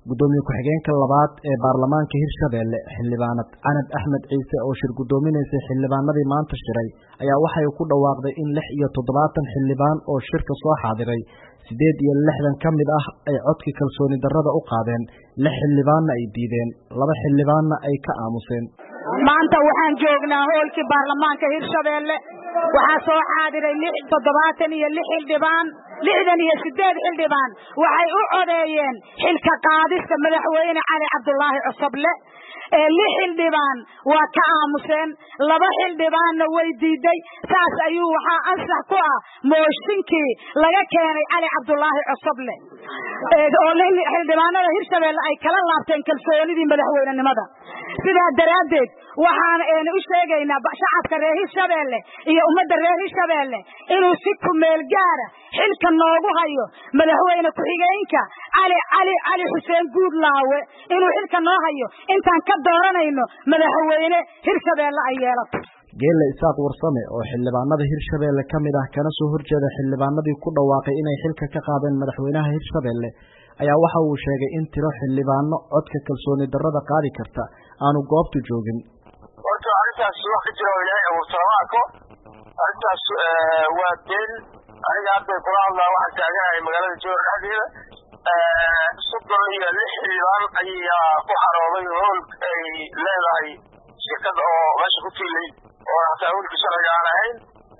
gudoomiye ku-xigeenka labaad ee baarlamaanka hirshabelle xildhibaanad canab axmed ciise oo shir guddoominaysay xildhibaanadii maanta shiray ayaa waxay ku dhawaaqday in lix iyo toddobaatan xildhibaan oo shirka soo xaadiray siddeed iyo lixdan ka mid ah ay codkii kalsooni darrada u qaadeen lix xildhibaanna ay diideen laba xildhibaanna ay ka aamuseen maanta waxaan joognaa hoolkii baarlamaanka hirshabelle waxaa soo xaadiray lix toddobaatan iyo lix xildhibaan lixdan iyo siddeed xildhibaan waxay u codeeyeen xilka qaadista madaxweyne cali cabdulaahi cusuble ee lix xildhibaan waa ka aamuseen laba xildhibaanna way diiday saas ayuu waxaa ansax ku ah mooshinkii laga keenay cali cabdulaahi cusuble oo xildhibaanada hirshabelle ay kala laabteen kalsoonidii madaxweynenimada sidaa daraaddeed waxaan u sheegaynaa shacabka reer hirshabelle iyo ummadda reer hirshabelle inuu si kumeel gaara xilka noogu hayo madaxweyne ku-xigeenka cali cali cali xuseen guudlaawe inuu xilka noo hayo intaan ka dooranayno madaxweyne hirshabelle ay yeelato geelle isaaq warsame oo xildhibaanada hirshabelle ka mid ah kana soo horjeeda xildhibaanadii ku dhawaaqay inay xilka ka qaadeen madaxweynaha hirshabelle ayaa waxa uu sheegay in tiro xildhibaano codka kalsooni darrada qaadi karta aanu goobtu joogin horta arrintaas wax ka jira oo ilaahay abuurta lama arko arrintaas waa been aniga hadday kula hadlaa waxaan taaganahay magaalada jowhar dhexdeeda soddon iyo lix xildhibaan ayaa ku xarooday hool ay leedahay shirkad oo meesha ku tiilay oo hataa hoolkii sharciga aan ahayn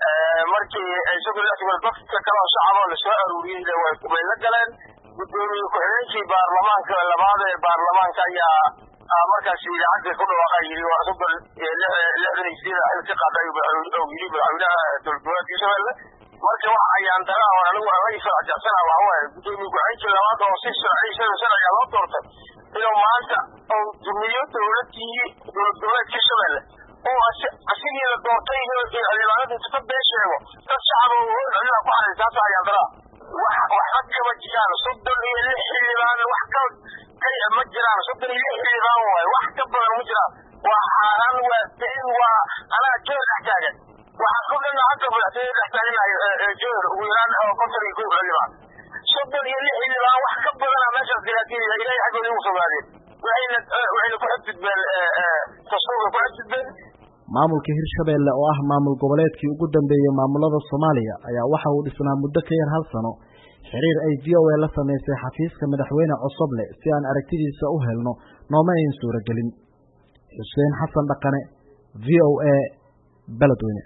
markii ay soddon lix tibal dadka kale oo shacaba lasoo aruuriyeyna way la galeen gudoomiye ku-xigeenkii baarlamaanka labaad ee baarlamaanka ayaa markaas idaacadda ku dhawaaqa yiri waa soddon lixdan iyo sideed xil ka qaaday oo yiri madaxweynaha dowladgoboleedka hirshabelle marka waxa ayaan dara oo anigu aan la farajacsanaa waxa waaye gudoomiye ku-xigeenkii labaad oo si sharci sharciga loo doortay inuu maanta oo dumiyo dowladkii dowlad goboleedka hirshabelle oo asigii la doortay inuu xildhibaanada inta ka been sheego dad shacab oo hool cidina ku xaray taasa ayaan dara waxba kama jiraan soddon iyo lix xildhibaan wax ka kaya ma jiraan soddon iyo lix xildhibaan waaye wax ka badan ma jiraan waa xaaraan waa been waa anaa joor dhex taagan waxaan ku dhana hadda madaxtooyada dhex taaganahay joor ugu yaraan oo konton iyo kow xildhibaan soddon iyo lix xildhibaan wax ka badana meeshaas dilaatiya ilaahay xaggooda igu fogaadeen waxayna waxayna ku xadgudbeen dastuurka ku xadgudbeen maamulka hirshabelle oo ah maamul goboleedkii ugu dambeeyey maamulada soomaaliya ayaa waxa uu dhisnaa muddo ka yar hal sano xiriir ay v o a la samaysay xafiiska madaxweyne cosoble si aan aragtidiisa u helno nooma ayn suuragelin xuseen xasan dhaqane v o a beledweyne